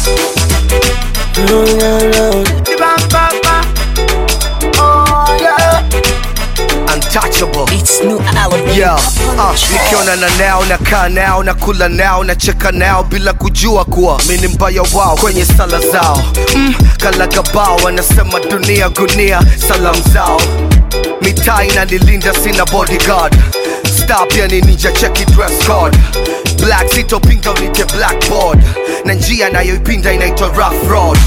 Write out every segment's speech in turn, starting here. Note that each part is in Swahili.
Untouchable. It's new album. Yeah, uh, nikiona na nao na kaa nao na kula nao na cheka nao bila kujua kuwa mi ni mbaya wao kwenye sala zao mm, kalagabao wanasema dunia gunia salam zao mitaa inanilinda sina bodyguard star pia ni ninja cheki dress code black sitopinga unite blackboard na njia nayoipinda inaitwa rough road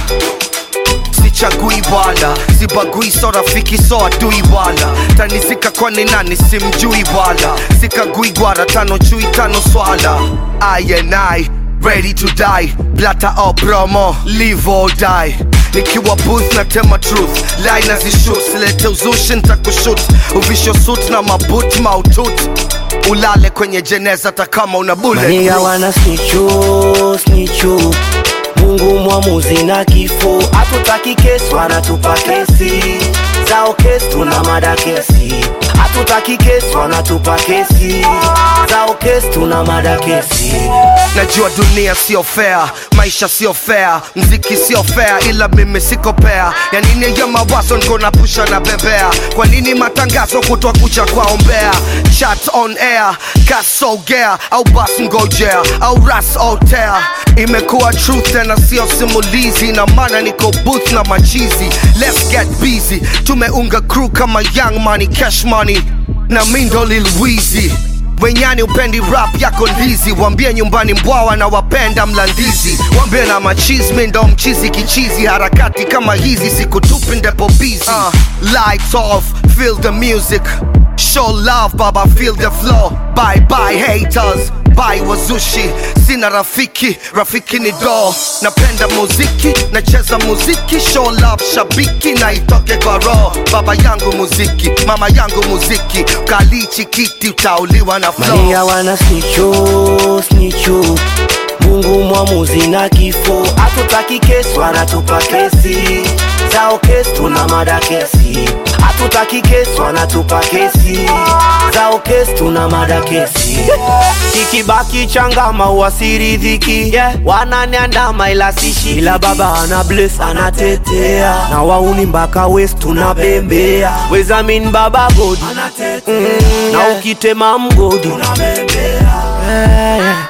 sichagui wala sibagui so rafiki so adui wala tanizika kwani nani simjui wala sikagui gwara tano chui tano swala I and I ready to die blata au promo live or die nikiwa booth na tema truth line nazishut silete uzushi ntakushut uvisho suit na mabut mautut ulale kwenye jeneza takama una bullet Maniga wana snichu snichu Mungu mwamuzi na kifo hatutaki kesi wanatupa kesi zao kesi tuna mada kesi hatutaki kesi wanatupa kesi zao kesi tuna mada kesi najua dunia sio fair maisha sio fair mziki sio fair ila mimi siko pea ya nini ya mawazo niko na pusha na bebea kwa nini matangazo kutwa kucha kwaombea chat on air kasogea au bas ngojea au ras otea imekuwa truth tena sio simulizi na maana niko booth na machizi let's get busy tumeunga crew kama young money cash money na mindo lil Weezy wenyani upendi rap yako ndizi wambie nyumbani mbwawa na wapenda mlandizi wambie na machismi ndo mchizi kichizi harakati kama hizi sikutupi ndepo bizi uh, lights off feel the music show love baba feel the flow bye bye haters bye wazushi sina rafiki rafiki ni do napenda muziki nacheza muziki show love shabiki na itoke kwa roho baba yangu muziki mama yangu muziki kalichi kiti utauliwa na flow Maniga wana snichu snichu Mungu mwamuzi na kifo hatutaki kesi wanatupa kesi zao kesi tuna mada kesi hatutaki kesi wanatupa kesi zao kesi tuna mada kesi kikibaki changama uasiridhiki yeah. wananiandama ila sishi ila baba ana bless anatetea na wauni mpaka west tunabembea wezamin baba godi mm, na ukitema mgodi yeah, yeah.